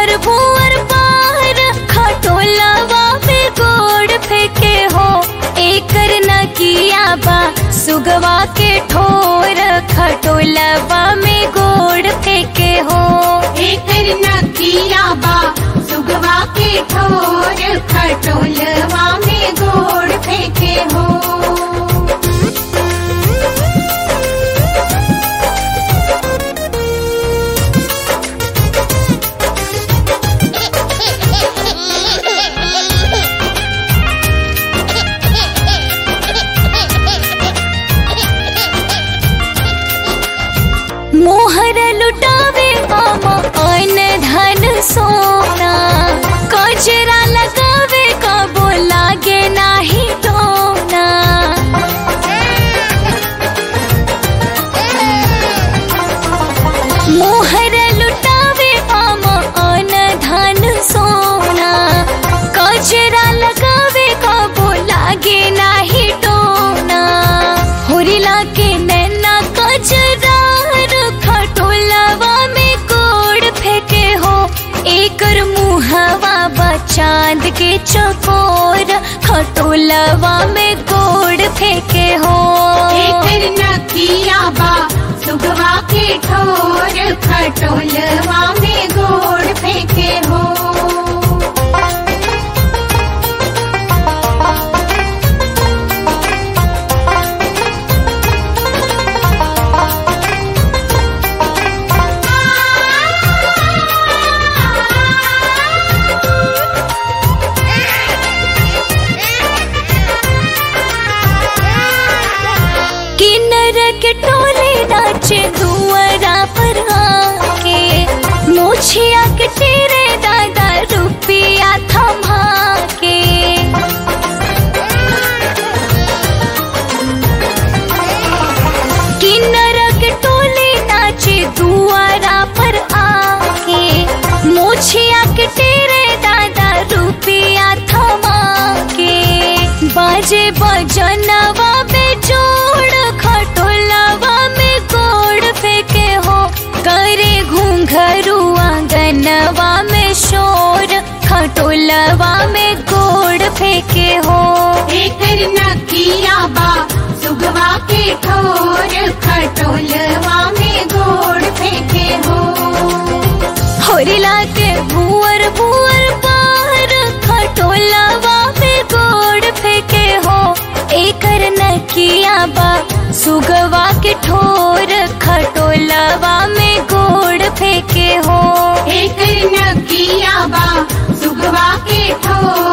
भुअर भुअर बाहर खटोलवा पे गोड़ फेंके हो एकर न किया बा सुगवा के ठोर खटोलवा में गोड़ फेंके हो एकर नकिया बा सुगवा के ठोर खटोलवा में गोड़ फेंके हो मोहर लुटावे मामा अन धन सोना कजरा लगावे कबो लागे नाही टोना मोहर लुटावे मामा अन धन सोना कजरा लगावे कबो लागे नाही टोना होरिला के नैना कजरा खटोलवा में गोड़ फेंके हो एकर मुहवा बा चांद के चकोर खटोलवा में गोड़ फेंके हो एकर नकिया बा सुगवा के ठोर खटोलवा में गोड़ फेंके हो किन्नर के टोले नाचे दुआरा पर आके मोछिया के तेरे दादा रुपिया थमा के किन्नर के टोले नाचे दुआरा पर आके मोछिया के तेरे दादा रुपिया थमा के बाजे बजनवा पे जोड़ खटोलवा में गोड़ फेंके हो करे घूंघरू आंगनवा में शोर खटोलवा में गोड़ फेंके हो एकर नकिया बा सुगवा के ठोर खटोलवा में गोड़ फेंके हो होरिला के भुअर भुअर बाहर खटोलवा में गोड़ फेंके हो एकर नकिया बा सुगवा के ठोर खटोलवा में गोड़ फेंके हो एकर नकिया बा सुगवा के ठोर